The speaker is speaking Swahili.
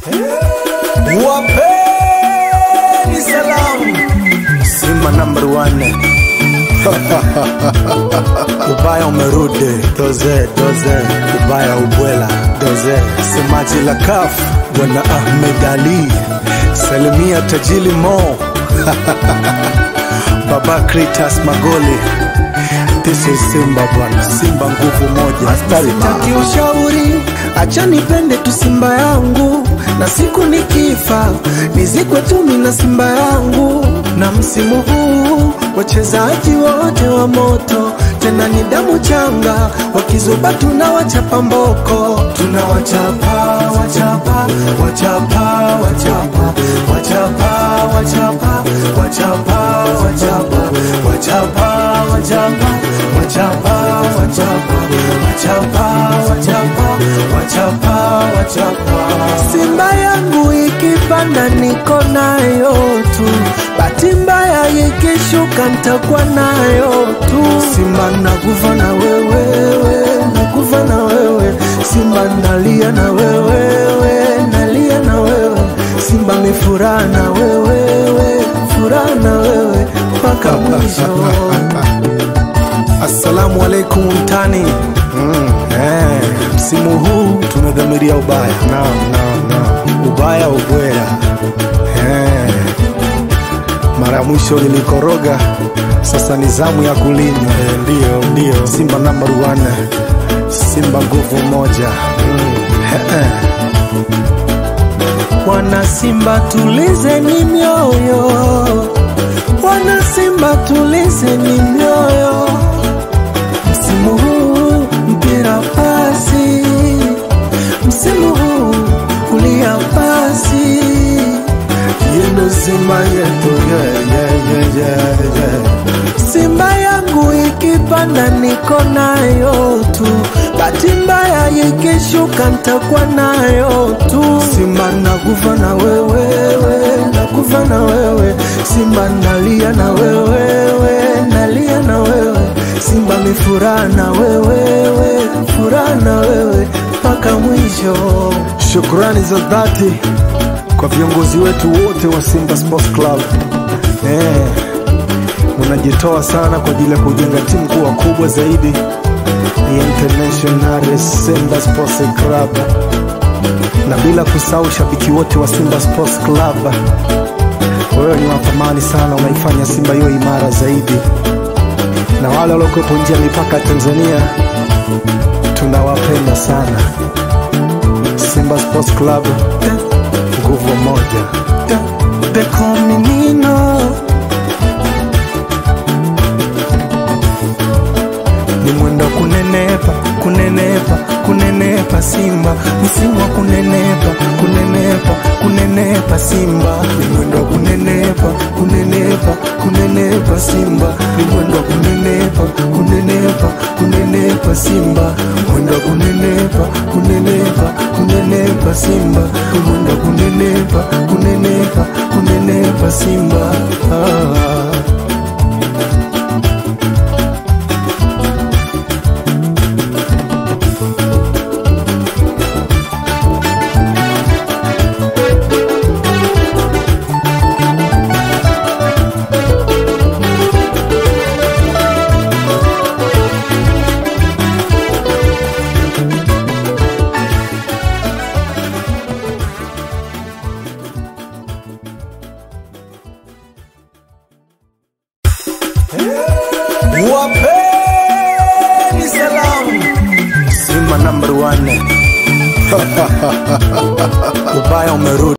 Wapeni salamu Simba number one Ubaya umerudi doze doze Ubaya ubwela doze Semaji la kaf Bwana Ahmed Ali Salimia tajili Mo Baba Kritas Magoli This is Simba bwana Simba nguvu moja Sitaki ushauri, acha nipende tu Simba yangu, na siku nikifa nizikwe tu mimi na Simba yangu. Na msimu huu wachezaji wote wa moto, tena ni damu changa, wakizuba tunawachapa mboko, tunawachapa wachapa wachapa wachapa wachapa wachapa wachapa wachapa wachapa wachapa wachapa wachapa wachapa wachapa wachapa wachapa Simba yangu ikipanda niko nayo tu, bahati mbaya ikishuka nitakuwa nayo tu. Simba nakufa na wewe, nakufa na wewe, Simba nalia na wewe, nalia na wewe, Simba ni furaha na wewe, furaha na wewe mpaka mwisho. Assalamu alaikum mtani mm. eh, msimu huu tumedhamiria ubaya naam, naam, naam. ubaya ubwera eh. mara ya mwisho nilikoroga sasa ni zamu ya kulima eh, ndio ndio simba number one simba nguvu moja mm. eh, eh. Wana Simba tulizeni mioyo, wana Simba tulizeni mioyo. Msimu huu mpira pasi, msimu huu kulia pasi. yendo simba yetu yeah, yeah, yeah, yeah, yeah. Simba yangu ikipanda niko nayo tu, bahati mbaya ikishuka nitakuwa nayo tu. Simba nakufa na wewe, nakufa na wewe, Simba nalia na wewe, nalia na wewe, Simba ni furaha na wewe, furaha na wewe mpaka mwisho. Shukrani za dhati kwa viongozi wetu wote wa Simba Sports Club. Eh, mnajitoa sana kwa ajili ya kujenga timu kuwa kubwa zaidi ya International Simba Sports Club, na bila kusahau shabiki wote wa Simba Sports Club. Wewe ni wa thamani sana, unaifanya Simba hiyo imara zaidi, na wale waliokuwepo nje ya mipaka ya Tanzania tunawapenda sana. Simba Sports Club, nguvu moja. They call me Nino. ni mwendo kunenepa kunenepa kunenepa simba msimu wa kunenepa kunenepa kunenepa simba ni mwendo kunenepa kunenepa kunenepa simba ni mwendo kunenepa kunenepa kunenepa simba mwendo kunenepa kunenepa kunenepa simba ni mwendo kunenepa kunenepa kunenepa simba ah. Wapeni salamu Simba number one Ubaya umerudi